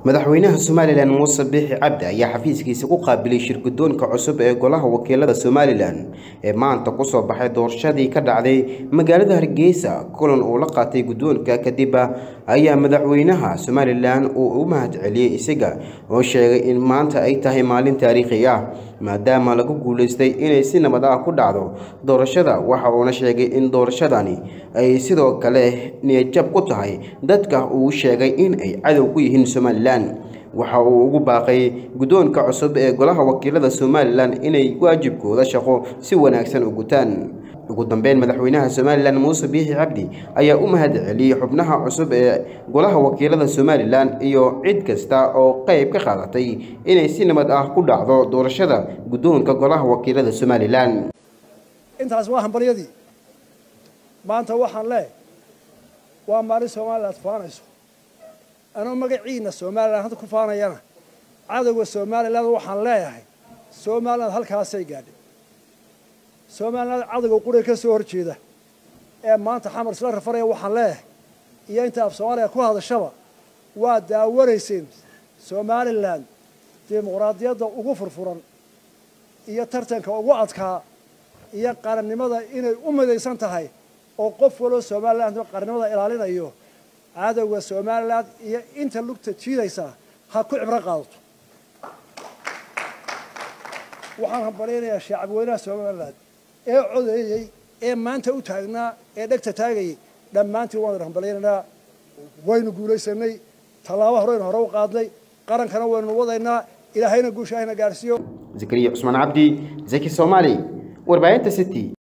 madaxweynaha somalilan muuse biixi cabdi ayaa xafiiskiisa ku qaabilay shirgudoonka cusub ee golaha wakiilada somalilan ee maanta kusoo baxay doorashadii ka dhacday magaalada hargeysa kulan uu la qaatay guddoonka kadib ayaa madaxweynaha somalilan uu u mahad celiyey isaga oo sheegay in maanta ay tahay maalin taariikhi ah maadaama lagu guulaystay inay si nabad ah ku dhacdo doorashada waxa uuna sheegay in doorashadani ay sidoo kale niyadjab ku tahay dadka uu sheegay in ay cadow ku yihiin somalilan waxa uu ugu baaqay guddoonka cusub ee golaha wakiilada somalilan inay waajibkooda shaqo si wanaagsan u gutaan ugu dambeyn madaxweynaha somalilan muuse biixi cabdi ayaa u mahad celiyey xubnaha cusub ee golaha wakiilada somalilan iyo cid kasta oo qayb ka qaadatay inay si nabad ah ku dhacdo doorashada guddoonka golaha wakiilada somalilan intaas waa hambaryadii maanta waxaan leehay waa maalin somalilan ad faanayso anoo magaciina somalilan hadda ku faanayana cadowga somalilan waxaan leeyahay somaliland halkaasay gaadhay somaliland cadowga quriga ka soo horjeeda ee maanta xamar isla rafaraya waxaan leeyahay iyo inta af soomaaliya ku hadashaba waa daawanayseen somalilan dimuqraadiyadda ugu furfuran iyo tartanka ugu adkaa iyo qarannimada inay u midaysan tahay oo qof waloo somaliland qarannimada ilaalinayo cadowga somalilan iyo inta lugta jiidaysaa ha ku cibro qaadato waxaan hambalyaynayaa shacabweynaha somalilan ee codeeyey ee maanta u taagnaa ee dhegta taagayay dhammaantiin waan hambalyaynaynaa waynu guulaysanay tallaabo horeynu hore u qaadnay qarankana waynu wadaynaa ilaahayna guusha hayna gaarsiiyo zakariya cusmaan cabdi zaki soomaali warbaahinta city